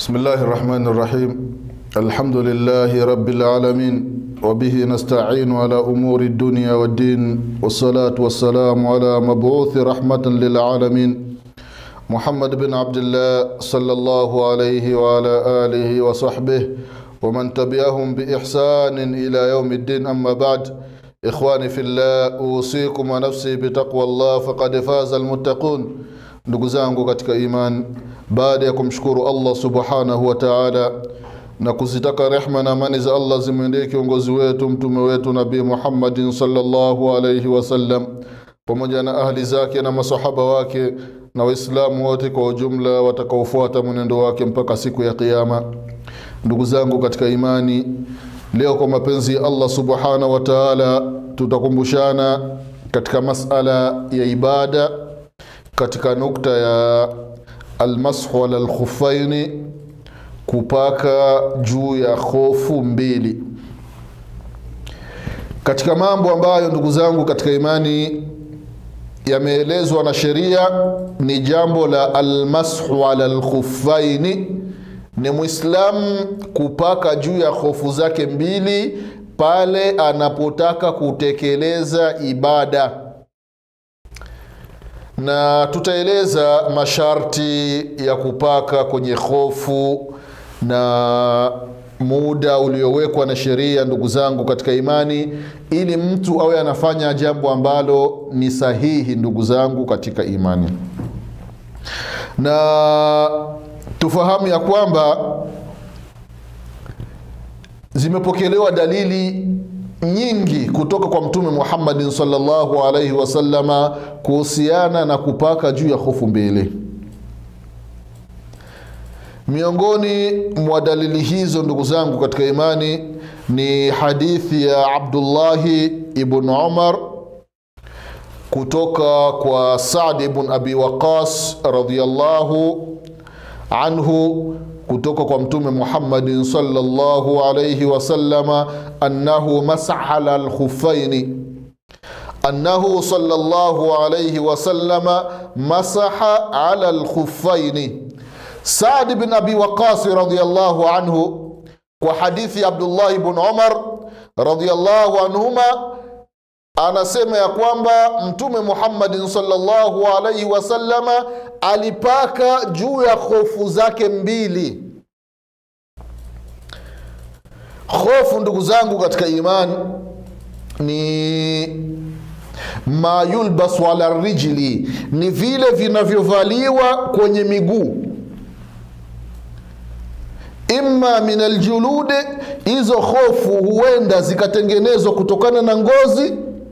بسم الله الرحمن الرحيم الحمد لله رب العالمين وبه نستعين على أمور الدنيا والدين والصلاة والسلام على مبعوث رحمة للعالمين محمد بن عبد الله صلى الله عليه وعلى آله وصحبه ومن تبعهم بإحسان إلى يوم الدين أما بعد إخواني في الله أوصيكم ونفسي بتقوى الله فقد فاز المتقون ndugu zangu katika iman baada ya kumshukuru allah subhanahu wa taala na kuzitaka rehma na amani za allah zimwendee kiongozi wetu mtume wetu nabii muhammadin salllahu alaihi wasallam pamoja na ahli zake na masahaba wake na waislamu wote kwa ujumla watakaofuata mwenendo wake mpaka siku ya kiama ndugu zangu katika imani leo kwa mapenzi ya allah subhanahu wa taala tutakumbushana katika masala ya ibada katika nukta ya almashu ala lkhufaini kupaka juu ya khofu mbili katika mambo ambayo ndugu zangu katika imani yameelezwa na sheria ni jambo la almashu ala lkhufaini ni mwislamu kupaka juu ya hofu zake mbili pale anapotaka kutekeleza ibada na tutaeleza masharti ya kupaka kwenye hofu na muda uliowekwa na sheria ndugu zangu katika imani ili mtu awe anafanya jambo ambalo ni sahihi ndugu zangu katika imani na tufahamu ya kwamba zimepokelewa dalili nyingi kutoka kwa mtume muhammadin salllahu alaihi wasalama kuhusiana na kupaka juu ya hofu mbili miongoni mwa dalili hizo ndugu zangu katika imani ni hadithi ya abdullahi ibn umar kutoka kwa sadi ibn abi waqas radiallahu anhu kutoka kwa mtume muhammadin salllahu alaihi wasallama annahu masaha ala lkhufaini annahu salllahu alaihi wasallama masaha ala lkhufaini sadi bin abi waqasi radiallahu anhu kwa hadithi ya abdullahi bn umar radiallahu anhuma anasema ya kwamba mtume muhammadin salllahu alaihi wasallama alipaka juu ya hofu zake mbili hofu ndugu zangu katika imani ni ma yulbasu ala rijli ni vile vinavyovaliwa kwenye miguu imma min aljulude hizo hofu huenda zikatengenezwa kutokana na ngozi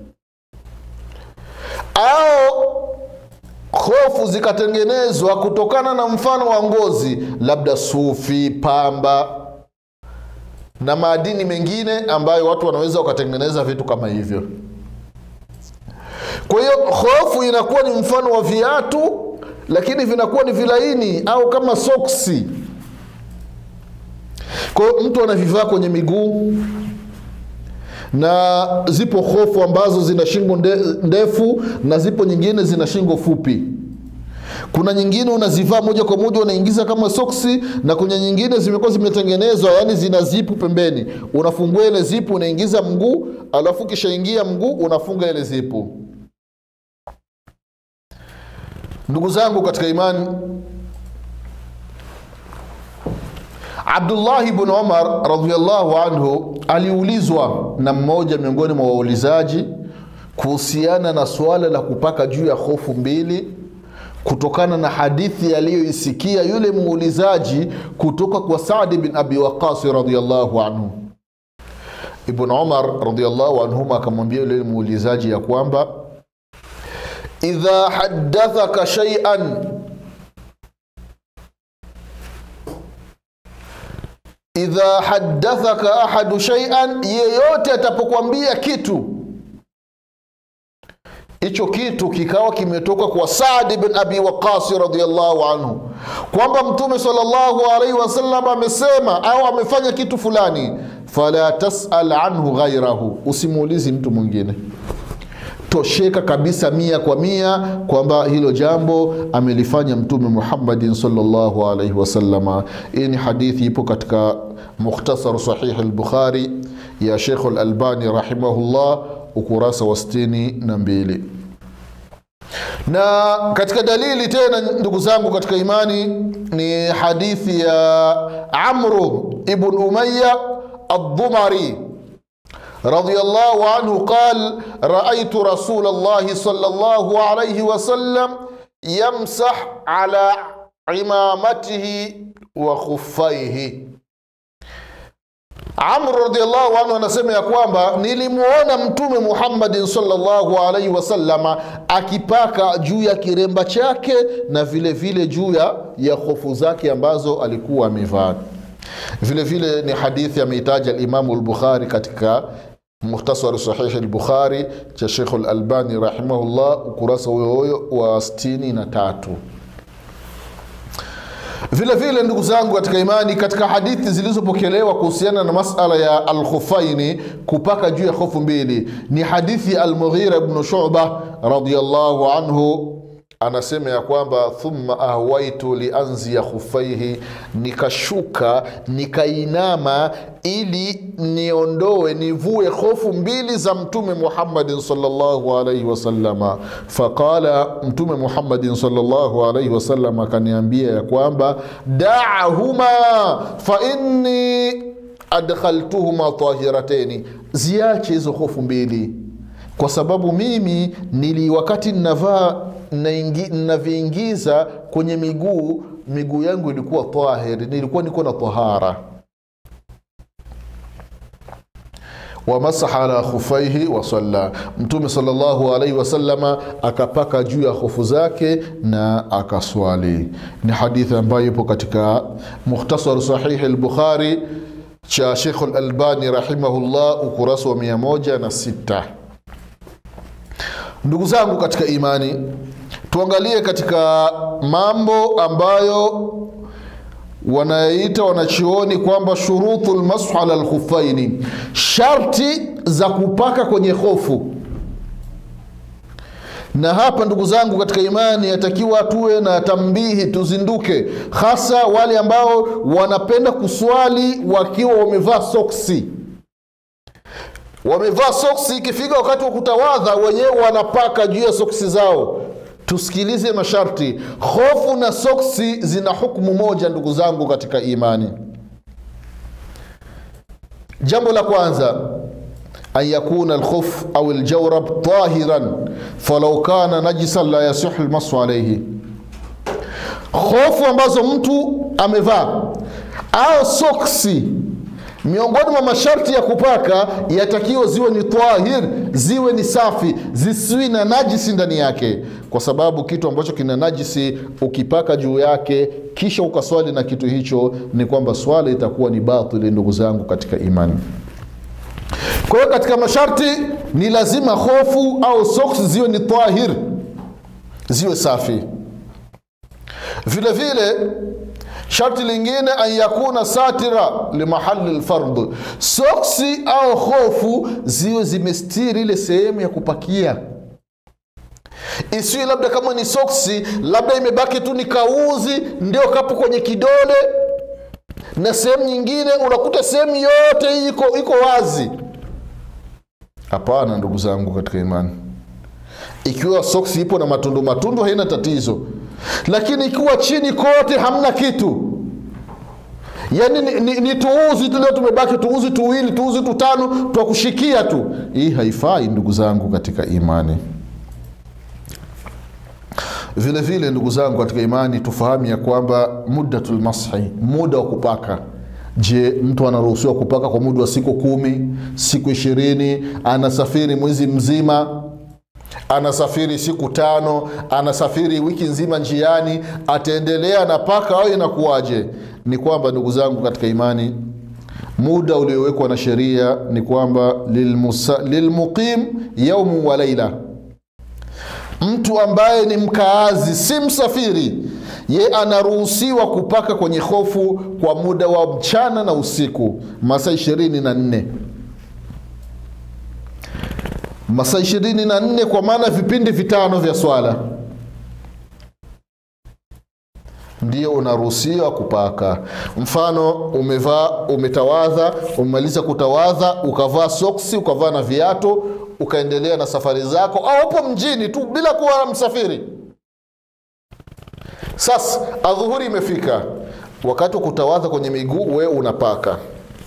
au hofu zikatengenezwa kutokana na mfano wa ngozi labda sufi pamba na maadini mengine ambayo watu wanaweza wakatengeneza vitu kama hivyo kwa hiyo hofu inakuwa ni mfano wa viatu lakini vinakuwa ni vilaini au kama soksi kwa hiyo mtu anavivaa kwenye miguu na zipo hofu ambazo zina shingo nde, ndefu na zipo nyingine zina shingo fupi kuna nyingine unazivaa moja kwa moja unaingiza kama soksi na kuna nyingine zimekuwa zimetengenezwa yani zina zipu pembeni unafungua ile zipu unaingiza mguu alafu ukishaingia mguu unafunga ile zipu ndugu zangu katika imani abdullahi bn umar radiallahu anhu aliulizwa na mmoja miongoni mwa waulizaji kuhusiana na suala la kupaka juu ya hofu mbili kutokana na hadithi aliyoisikia yule muulizaji kutoka kwa sadi bin abi waqasi radiallahu anhu ibn umar radiallahu anhuma akamwambia yule muulizaji ya kwamba idha haddathaka shaian idha haddathaka ahadu shaian yeyote atapokwambia kitu hicho kitu kikawa kimetoka kwa sadi bin abi waqasi radiallahu anhu kwamba mtume salllahu alaihi wasallam amesema au amefanya kitu fulani fala tasal anhu ghairahu usimuulizi mtu mwingine kutosheka kabisa mia kwa mia kwamba hilo jambo amelifanya mtume muhammadin salllahu alaihi wasalama hii ni hadithi ipo katika mukhtasar sahihi lbukhari ya shekhu lalbani rahimahullah ukurasa wa sitini na mbili na katika dalili tena ndugu zangu katika imani ni hadithi ya amru ibn umaya aldumari رضي الله عنه قال رأيت رسول الله صلى الله عليه وسلم يمسح على عمامته وخفيه Amr radhiallahu anhu anasema ya kwamba nilimuona Mtume Muhammadin sallallahu alaihi wasallama akipaka juu ya kiremba chake na vile vile juu ya, ya hofu zake ambazo alikuwa amevaa. Vile vile ni hadithi ameitaja Alimamu Lbukhari katika muhtasari sahihi lbukhari cha shekhu lalbani rahimahullah ukurasa huyo huyo wa 63 vile vile ndugu zangu katika imani katika hadithi zilizopokelewa kuhusiana na masala ya alkhufaini kupaka juu ya hofu mbili ni hadithi ya almughira bnu shuba radiallahu anhu anasema ya kwamba thumma ahwaitu lianzia khufaihi nikashuka nikainama ili niondoe nivue hofu mbili za mtume muhammadin salllahu alaihi wasalama faqala mtume muhammadin salllahu alaihi wasalama akaniambia ya kwamba daahuma fainni adkhaltuhuma tahirateni ziache hizo hofu mbili kwa sababu mimi nili wakati navaa naviingiza kwenye miguu miguu yangu ilikuwa tahir nilikuwa niko na tahara wamasaha ala khufaihi wasalla mtume salllahu alaihi wasalama akapaka juu ya hofu zake na akaswali ni hadithi ambayo ipo katika mukhtasar sahihi lbukhari cha shekhu lalbani rahimahullah ukurasa wa mia moja na sita ndugu zangu katika imani tuangalie katika mambo ambayo wanayaita wanachuoni kwamba shuruthu lmashu ala lkhufaini sharti za kupaka kwenye hofu na hapa ndugu zangu katika imani yatakiwa tuwe na tambihi tuzinduke hasa wale ambao wanapenda kuswali wakiwa wamevaa soksi wamevaa soksi ikifika wakati wa kutawadha wenyewe wanapaka juu ya soksi zao tusikilize masharti hofu na soksi zina hukmu moja ndugu zangu katika imani jambo la kwanza an yakuna alkhuf au ljaurab tahiran falau kana najisan la yasihu lmasu alaihi hofu ambazo mtu amevaa au soksi miongoni mwa masharti ya kupaka yatakiwa ziwe ni tahir ziwe ni safi zisiwi na najisi ndani yake kwa sababu kitu ambacho kina najisi ukipaka juu yake kisha ukaswali na kitu hicho ni kwamba swala itakuwa ni batili ndugu zangu katika imani kwa hiyo katika masharti ni lazima hofu au soks ziwe ni tahir ziwe safi vile vile sharti lingine an yakuna satira limahali lfardh soksi au hofu ziwe zimestiri ile sehemu ya kupakia isiwi labda kama ni soksi labda imebaki tu ni kauzi ndio kapo kwenye kidole na sehemu nyingine unakuta sehemu yote iko iko wazi hapana ndugu zangu katika imani ikiwa soksi ipo na matundu matundu haina tatizo lakini ikiwa chini kote hamna kitu yaani ni, ni, ni tuuzi tu leo tumebaki tuuzi tuwili tuuzi tutano twa kushikia tu hii haifai ndugu zangu katika imani vile vile ndugu zangu katika imani tufahamu ya kwamba muddatul mashi muda wa kupaka je mtu anaruhusiwa kupaka kwa muda wa siku kumi siku ishirini anasafiri mwezi mzima anasafiri siku tano anasafiri wiki nzima njiani ataendelea na paka au inakuwaje ni kwamba ndugu zangu katika imani muda uliowekwa na sheria ni kwamba lilmuqim yaumu wa laila mtu ambaye ni mkaazi si msafiri ye anaruhusiwa kupaka kwenye hofu kwa muda wa mchana na usiku masaa ishirini na nne masaa ishirini na nne kwa maana vipindi vitano vya swala ndio unaruhusiwa kupaka mfano umevaa umetawadha umemaliza kutawadha ukavaa soksi ukavaa na viatu ukaendelea na safari zako au upo mjini tu bila kuwa msafiri sasa adhuhuri imefika wakati wa kutawadha kwenye miguu we unapaka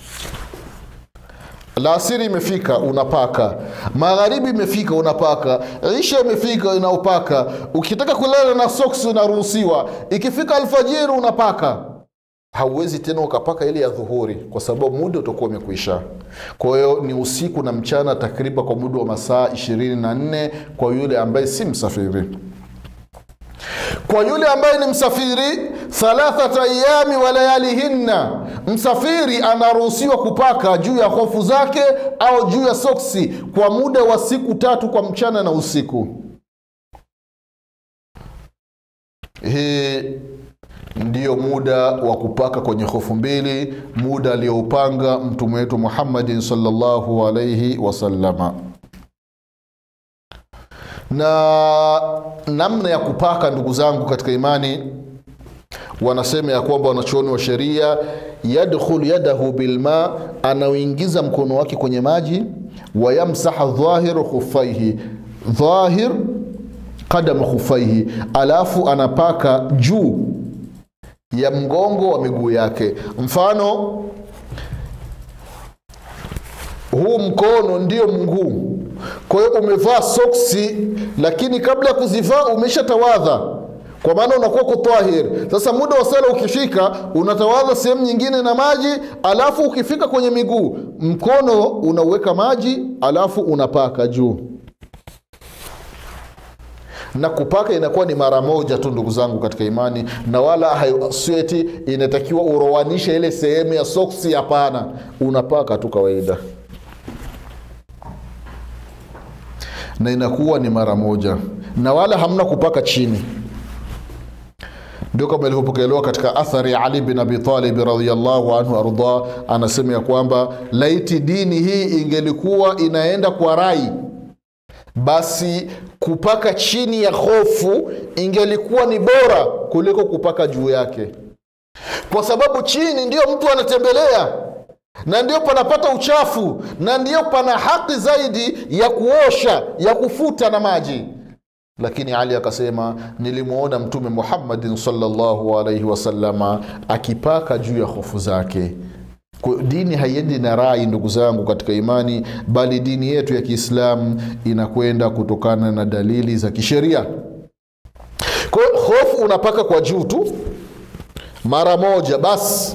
laasiri imefika unapaka magharibi imefika unapaka isha imefika unaupaka ukitaka kulala na soksi unaruhusiwa ikifika alfajiri unapaka hauwezi tena ukapaka ile ya dhuhuri kwa sababu muda utakuwa umekwisha kwa hiyo ni usiku na mchana takriban kwa muda wa masaa 24 kwa yule ambaye si msafiri kwa yule ambaye ni msafiri thalathata ayami wa layalihinna msafiri anaruhusiwa kupaka juu ya hofu zake au juu ya soksi kwa muda wa siku tatu kwa mchana na usiku hii ndiyo muda wa kupaka kwenye hofu mbili muda aliyoupanga mtume wetu muhammadin salllahu alaihi wasalama na namna ya kupaka ndugu zangu katika imani wanasema ya kwamba wanachuoni wa sheria yadkhulu yadahu bilma anauingiza mkono wake kwenye maji wayamsaha dhahir khufaihi dhahir qadam khufaihi alafu anapaka juu ya mgongo wa miguu yake mfano huu mkono ndio mguu kwa hiyo umevaa soksi lakini kabla ya kuzivaa umeshatawadha kwa maana unakuwa kutahir sasa muda wa sala ukifika unatawadha sehemu nyingine na maji alafu ukifika kwenye miguu mkono unauweka maji alafu unapaka juu na kupaka inakuwa ni mara moja tu ndugu zangu katika imani na wala sweti inatakiwa urowanishe ile sehemu ya soksi hapana unapaka tu kawaida na inakuwa ni mara moja na wala hamna kupaka chini ndio kama ilivyopokelewa katika athari ya ali bin abi talib radiallahu anhu ardah anasema ya kwamba laiti dini hii ingelikuwa inaenda kwa rai basi kupaka chini ya hofu ingelikuwa ni bora kuliko kupaka juu yake kwa sababu chini ndio mtu anatembelea na ndio panapata uchafu na ndio pana haki zaidi ya kuosha ya kufuta na maji lakini ali akasema nilimwona mtume muhammadin salllahu alaihi wasalama akipaka juu ya hofu zake Kwa dini haiendi na rai ndugu zangu katika imani bali dini yetu ya kiislamu inakwenda kutokana na dalili za kisheria kwa hiyo hofu unapaka kwa juu tu mara moja basi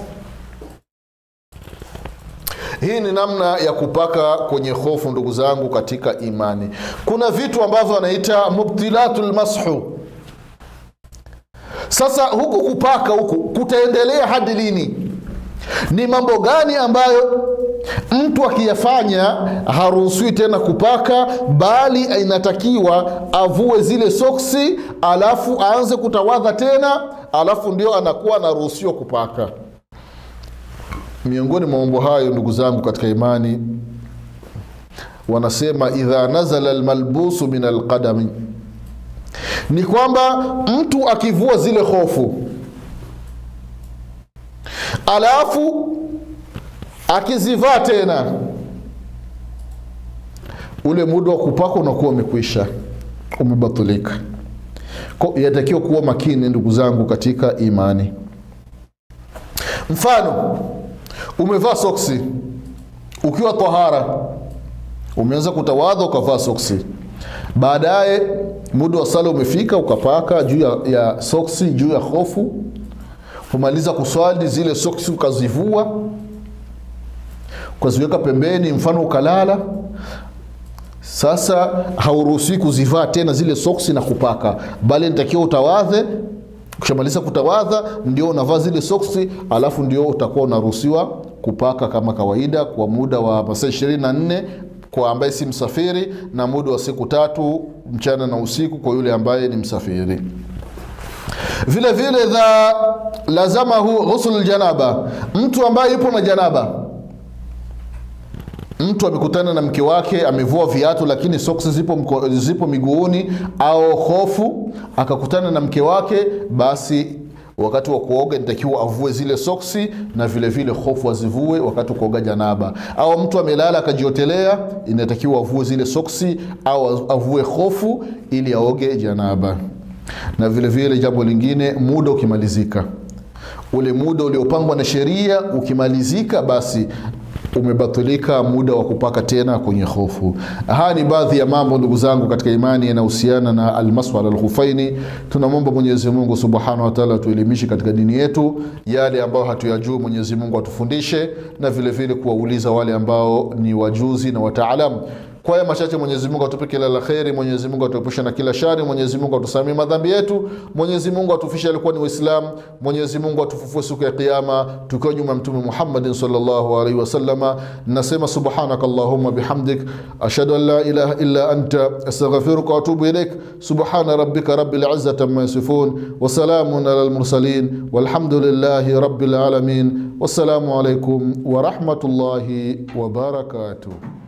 hii ni namna ya kupaka kwenye hofu ndugu zangu katika imani kuna vitu ambavyo wanaita mubtilatu lmashu sasa huku kupaka huku kutaendelea hadi lini ni mambo gani ambayo mtu akiyafanya haruhusiwi tena kupaka bali inatakiwa avue zile soksi alafu aanze kutawadha tena alafu ndio anakuwa anaruhusiwa kupaka miongoni mwa mambo hayo ndugu zangu katika imani wanasema idha nazala lmalbusu min alqadami ni kwamba mtu akivua zile hofu alafu akizivaa tena ule muda wa kupaka unakuwa umekwisha umebatulika yatakiwa kuwa makini ndugu zangu katika imani mfano umevaa soksi ukiwa tahara umeanza kutawadha ukavaa soksi baadaye muda wa sala umefika ukapaka juu ya, ya soksi juu ya hofu kumaliza kuswali zile soksi ukazivua ukaziweka pembeni mfano ukalala sasa hauruhusiwi kuzivaa tena zile soksi na kupaka bali nitakiwa utawadhe ukishamaliza kutawadha ndio unavaa zile soksi alafu ndio utakuwa unaruhusiwa kupaka kama kawaida kwa muda wa masaa ishirini na nne kwa ambaye si msafiri na muda wa siku tatu mchana na usiku kwa yule ambaye ni msafiri vile vile dha lazamahu ghusl ljanaba mtu ambaye yupo na janaba mtu amekutana na mke wake amevua viatu lakini soksi zipo, mko- zipo miguuni au hofu akakutana na mke wake basi wakati wa kuoga inatakiwa avue zile soksi na vile vile hofu azivue wakati wa kuoga janaba au mtu amelala akajiotelea inatakiwa avue zile soksi au avue hofu ili aoge janaba na vile vile jambo lingine muda ukimalizika ule muda uliopangwa na sheria ukimalizika basi umebatilika muda wa kupaka tena kwenye hofu haya ni baadhi ya mambo ndugu zangu katika imani yanahusiana na almasu ala lkhufaini tunamwomba mwenyezi mungu subhanahu wataala tuelimishe katika dini yetu yale ambayo hatuyajuu mwenyezi mungu atufundishe na vile vile kuwauliza wale ambao ni wajuzi na wataalamu kwa haya machache mwenyezi mungu atupe kila la kheri mwenyezi mungu atuepushe na kila shari mwenyezi mungu atusamie madhambi yetu mwenyezi mungu atufishe alikuwa ni waislamu mwenyezi mungu atufufue siku ya kiama tukiwa nyuma ya mtume muhammadin salllahu alaihi wasalama nasema subhanaka allahumma bihamdik ashhadu an la ilaha illa anta astaghfiruka waatubu ilaik subhana rabbika rabbil izzati amma yasifun wasalamun ala lmursalin walhamdulillahi rabbil alamin wassalamu alaikum warahmatullahi wabarakatuh